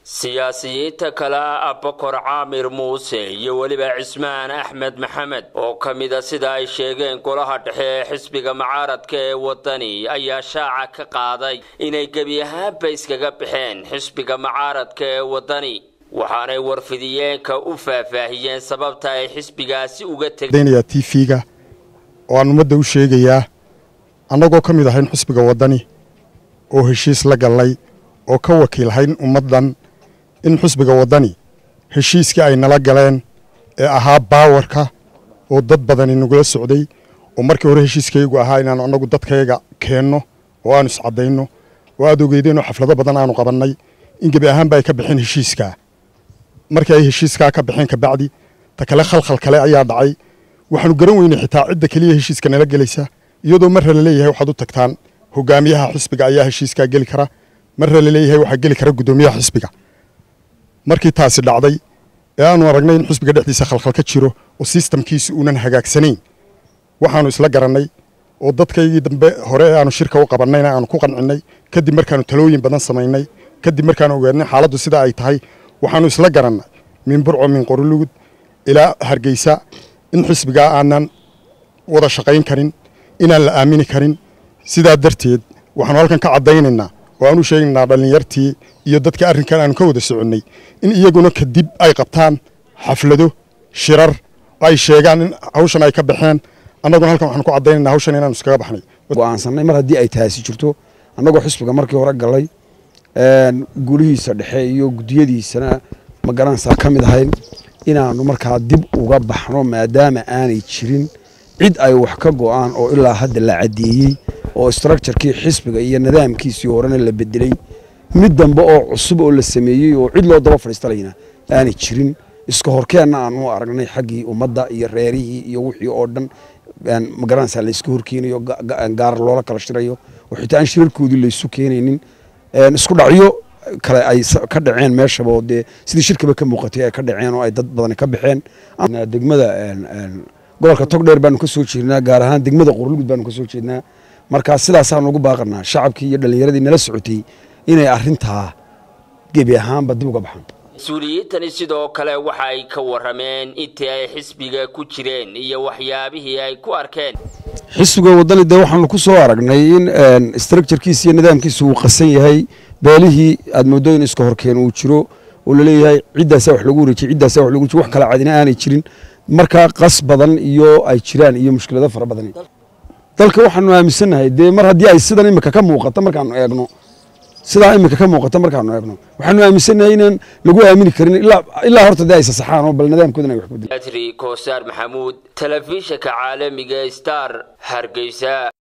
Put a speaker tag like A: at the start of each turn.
A: siyaasiyiinta kale ah abakor caamir muuse iyo weliba cismaan axmed maxamed oo ka mida sida ay sheegeen golaha dhexe ee xisbiga mucaaradka ee wadani ayaa shaaca ka qaaday inay gebi ahaanba iskaga baxeen xisbiga mucaaradka ee wadani waxaanay warfidiyeenka u faahfaahiyeen sababta ay xisbigaasi uga
B: tegdaynayaa t v-ga oo aan ummadda u sheegayaa annagoo ka mid ahayn xisbiga waddani oo heshiis la gallay oo ka wakiilhayn ummaddan in xisbiga waddani heshiiskii ay nala galeen ee ahaa baawarka oo dad badani nagula socday oo markii hore heshiiskaygu ahaa inaanu annagu dadkayga keenno oo aanu iscaddayno oo aad ogeydeenoo xaflado badan aanu qabannay in gebi ahaanba ay ka baxeen heshiiskaa markii ay heshiiskaa ka baxeen kabacdi ta kale khalkhal kale ayaa dhacay waxaanu garan weynay xitaa cidda keliya heshiiska nala gelaysa iyadoo marra la leeyahay waxaad u tagtaan hogaamiyaha xisbiga ayaa heshiiskaa geli kara marra la leeyahay waxaa geli kara guddoomiyaha xisbiga markii taasi dhacday ee aanu aragnay in xisbiga dhexdiisa khalkhal ka jiro oo sistamkiisi uunan hagaagsanayn waxaanu isla garannay oo dadkaygii dambe hore ee aanu shirka u qabannayna aanu ku qancinnay kadib markaanu talooyin badan samaynay kadib markaanu ogaanay xaaladdu sida ay tahay waxaanu isla garannay min burco min qorolugud ilaa hargeysa in xisbigaa aanan wada shaqayn karin inaan la aamini karin sidaa darteed waxaanu halkan ka caddaynaynaa oo aan u sheegnaynaa dhallinyartii iyo dadka arrinkan aanu ka wada soconnay in iyaguna kadib ay qabtaan xaflado shirar ay sheegaan in hawshan ay ka baxeen annaguna halkan waxaanu ku caddaynaynaa hawshan inaanu iskaga baxnay
C: go'aansannay mar haddii ay taasi jirto annagoo xisbiga markii hore gallay guulihiisa dhexe iyo guddiyadiisana ma garanaysaa ka mid ahayn inaannu markaa dib uga baxno maadaama aanay jirin cid ay wax ka go'aan oo ilaa hadda la caddeeyey oo structurekii xisbiga iyo nidaamkiisii horena la bedelay mid dambe oo cusub oo la sameeyey oo cid loo daba fadhiistalayna aanay jirin iska horkeenna aanu aragnay xaggii ummadda iyo reerihii iyo wixii oo dhan magaranaysaa layska horkeenayo gaar loola kala shirayo oo xitaa aan shirarkoodii laysu keenaynin isku dhacyo kale ay ka dhaceen meeshaba oo dee sidii shirkaba ka muuqatay ay ka dhaceen oo ay dad badani ka baxeen degmada gobolka togdheer baanu ka soo jeednaa gaar ahaan degmada qorlugud baanu ka soo jeednaa markaa sidaasaanu ugu baaqanaa shacabkii iyo dhallinyaradii nala socotay inay arrintaa gebi ahaanba dib uga baxaan
A: mas-uuliyiintani sidoo kale waxa ay ka warrameen intii ay xisbiga ku jireen iyo waxyaabihii ay ku arkeen
C: xisbiga waddani dee waxaanu ku soo aragnay in structurekiisa iyo nidaamkiisa uu qasan yahay beelihii aad mooddo in iska horkeen uu jiro oo laleeyahay ciddaasaa wax lagu wareejiyey ciddaasaa wax lagu warejiy wax kala cadina aanay jirin markaa qas badan iyo ay jiraan iyo mushkilado fara badan dalka waxaanu aaminsannahay dee mar haddii ay sidan imika ka muuqato markaanu eegno sidaa imika ka muuqata markaanu eegno waxaanu aaminsannahay inaan lagu aamini karin ilaa horta dee ay sasaxaan oo bal nidaamkoodan ay wax ku
A: adri koosaar maxamuud telefishinka caalamiga star hargeysa